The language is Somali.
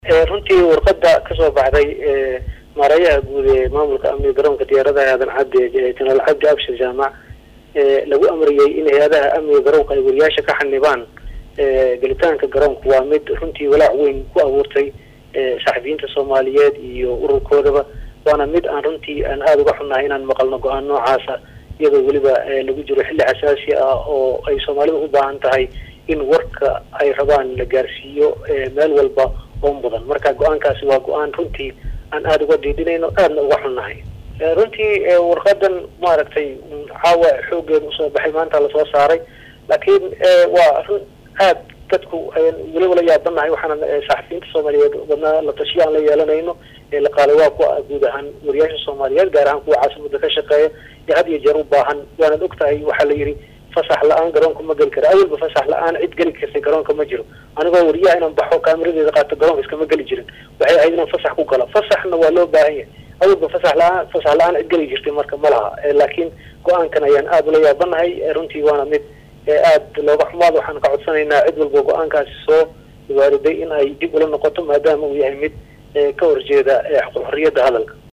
runtii warqada kasoo baxday maareeyaha guud ee maamulka amniga garoonka diyaaradaha aadan cabdi jenaraal cabdi abshir jaamac lagu amriyey in hay-adaha amniga garoonka ay wariyaasha ka xanibaan gelitaanka garoonku waa mid runtii walaac weyn ku abuurtay saxafiyiinta soomaaliyeed iyo ururkoodaba waana mid aan runtii aan aada uga xunnahay inaan maqalno go-aan noocaasa iyadoo weliba lagu jiro xilli xasaasi ah oo ay soomaalida u baahan tahay in warka ay rabaan la gaarsiiyo meel walba oo mudan marka go-aankaasi waa go-aan runtii aan aada uga diidinayno aadna uga xunnahay runtii warqadan maaragtay caawa xoogeeda usoo baxay maanta lasoo saaray laakiin waa run aad dadku weliba la yaabanahay waxaana saxafiyiinta soomaaliyeed badnaa la tashiyo aan la yeelanayno laqaale waa kuwa guud ahaan wariyaasha soomaaliyeed gaar ahaan kuwa caasimada ka shaqeeya ee had iyo jeer u baahan waanad og tahay waxaa la yidhi fasax la-aan garoonka ma geli kara awalba fasax la-aan cid geli kartay garoonka ma jiro anigoo wariyaha inaan baxo kaamiradeeda qaato garoonka iskama geli jirin waxay ahayd inaan fasax ku galo fasaxna waa loo baahan yahay awalba fasax la-aan fasax la-aan cid geli jirtay marka ma laha laakiin go-aankan ayaan aada ula yaabanahay runtii waana mid aada looga xumaad waxaan ka codsanaynaa cid walba go-aankaasi soo waariday in ay dib ula noqoto maadaama uu yahay mid ka horjeeda xorriyadda hadalka